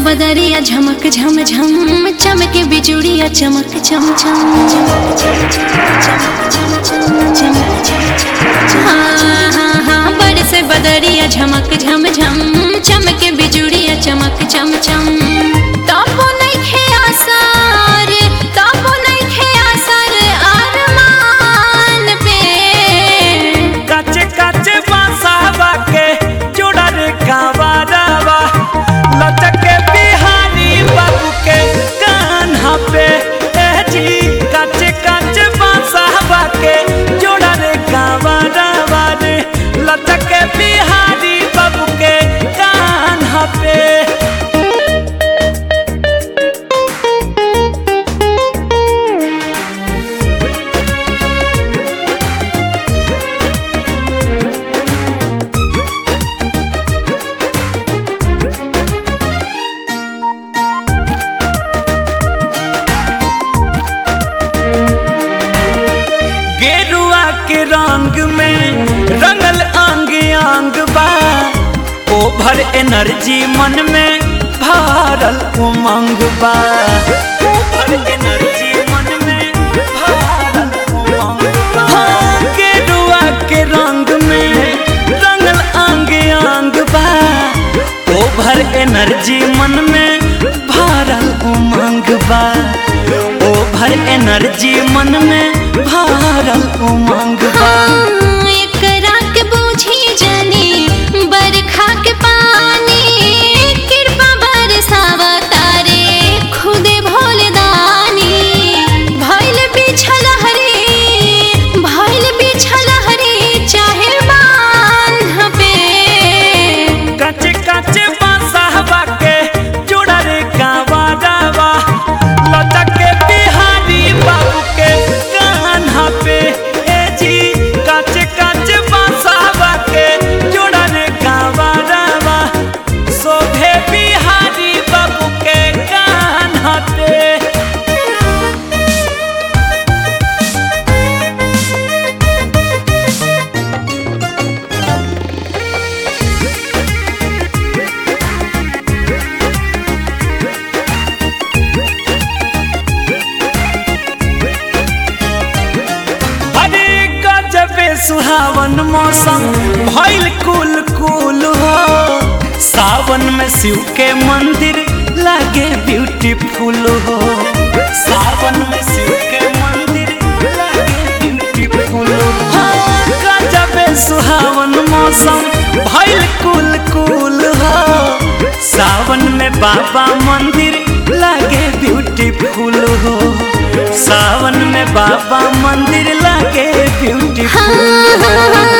बदरिया झमक झम झम चमके बिजुड़िया चमक चम चम चमक चम चम चमक चम चम चम हाँ हाँ हाँ बरस बदरिया झमक झम झम चमके बिजुड़िया चमक चम चम तबो नइखे आसार तबो नइखे आसार अरमान पे काचे काचे बांसावा के जोड़ा रे कावारावा लचके बिहारी बाबू के कान्हा पे ए जी काचे काचे बांसावा के जोड़ा रे कावारावा रे लचके बिहारी बाबू के कान्हा पे गेरुआ के रंग में रंगल अंग अंग बा ओभर एनर्जी मन में भरल उमंग बा ओभर एनर्जी मन में भरल उमंग बा हाँ, गेरुआ के रंग में रंगल अंग अंग बा ओभर एनर्जी मन में भरल उमंग बा ओभर एनर्जी मन में भरल उमंग बा हाँ, एकरा के बूझी जानी बरखा के पानी कृपा बरसावा तारे खुदे भोलदानी भइल बिछल हरी भइल बिछल हरी चाहे बांध पे काचे काचे बांसावा के जोड़ा रे गावा गावा लचके बिहारी बाबू के कान्हा पे ए जी काचे काचे बांसावा के जोड़ा रे गावा गावा शोभे बिहारी बाबू के कान्हा पे अरे गजबे सुहावन मौसम भइल कुल कुल हो सावन में शिव के मंदिर लागे ब्यूटीफुल हो सावन में शिव के मंदिर लागे ब्यूटीफुल हो गजबे सुहावन मौसम भइल कुल कुल हो सावन में बाबा मंदिर लागे ब्यूटीफुल हो सावन में बाबा मंदिर लागे ब्यूटीफुल हाँ, हाँ, हाँ,